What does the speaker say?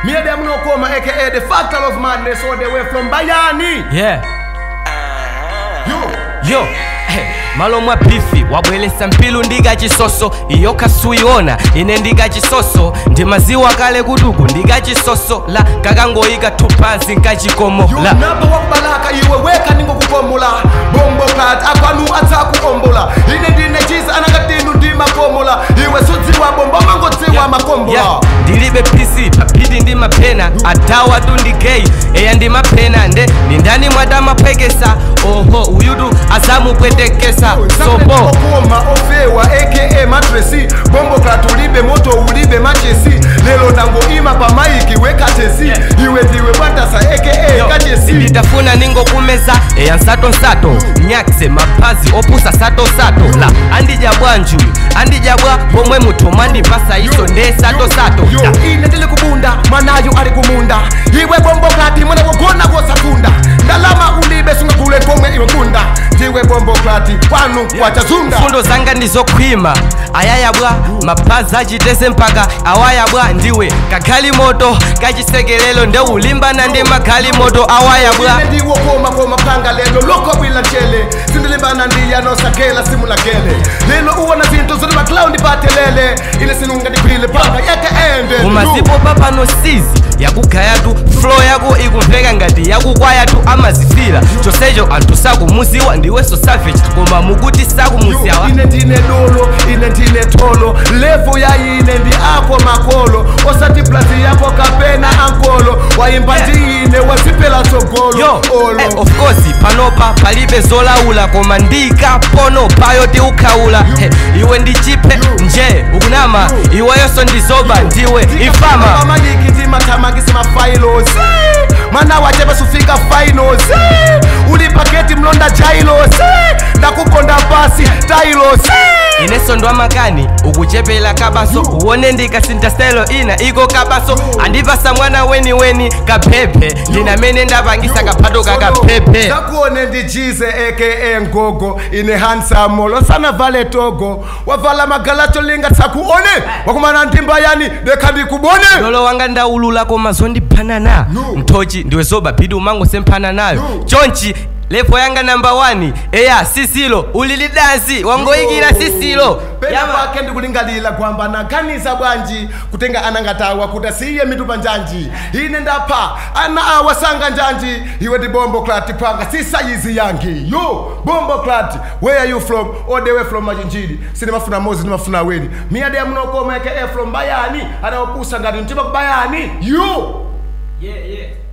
Me them no come aka the factor of madness all the way from Bayani. yeah You. yo hey, malo mwa bifi wabweresa mpilu ndiga chisoso iyo kasuiona ine ndiga chisoso ndi maziwa kale kuduku ndiga chisoso la kakangoyika tupansi nkachikomo la yunaba wakubalaka iwe weka ningokukomola bombo kati akwanu atsakuombola ine ndine chisa anakatinu ndimakomola iwe sudziwa bombo mangodziwa makombola Yeah, ndilibe pc papiti ndi mapena adawa tu ndi gay eya ndi mapena nde ni ndani mwadamapwekesa oho uyutu azamupwetekesa sopo okoma ofewa aka matresi bombo kati ulibe moto ulibe machesi lelo ndangoima pa maiki wekatesi iwe ndiwe bwatasa aka kachesi nditafuna ningokumeza eya nsatosato nyakse mapazi opusa satosato la andidya bwanjuyu andidya bwa pomwe muthu mwandipasa iso nde satosato yo ine ndili kubunda mwanayo ali kumunda iwe bombo kati mwana wogona kosakunda ndalama ulibe sungakule komwe iwe kunda ndiwe bombo kati kwanu kwachazunda mfundo zanga ndizokhwima ayayabwa mapazi achitese mpaka awayabwa ndiwe kagali moto kachisekelelo nde ulimbana ndi magali moto awayabwa ine ndiwo koma koma panga lelo loko bwila ntshele sindilimbana ndiyanosakela simulakele lelo uwona zinto zoti maclaundi patelele ine sinunga ndiphile panga yeke ende umazipo papano sizi yakugayatu flo yako ikumveka ngati yakukwayatu amazifira chonsecho anthu sakumuziwa ndiwenso savage koma mukuti sakumuziwa ine ndine dolo ine ndine tolo levo ya ine ndi ako makolo osati plazi yako kapena ankolo waimba Yeah. ndine wazipela tsogolo yo olo eh, of course panopa palibe zolaula koma ndikapono payo tiukhaula hey, iwe ndi chipe nje ukunama iweyonso ndizoba ndiwe ifama amaliki ndimathamangisi mafailos mwana wachepe sufika finals uli paketi mlonda jailos ndakukonda pasi tailos ineso ndo amakani ukuchepela kabaso uwone ndikasintha stelo ina iko kabaso andipasa mwana weniweni kaphephe ndinamene ndapangisa kaphato kakaphephe zakuone ndijize aka ngogo ine hansamo losana vale togo wavala magalacho linga tsakuone wakumana ntimba yani dekha ndikubone lolo wanga ndaulula koma zondiphanana No. mthochi ndiwe zoba phidi umangosemphana nayo No. chonchi levo yanga namba 1 eya sisilo ulilidansi wangoyikira sisilo pena Yama. pake ndikulingalira kwamba naganiza bwanji kutenga anangatawa kuti asiye mitupa njanji ine ndapha ana awa sanga njanji iwe ndi bombo clat panga sisayizi yangi yo bombo clat where are you from all the way from machinjiri sinimafuna mozi ndimafuna awiri miyade yamunokoma aka from bayani adaopusa ngati mtima kubayani yo yeah, yeah.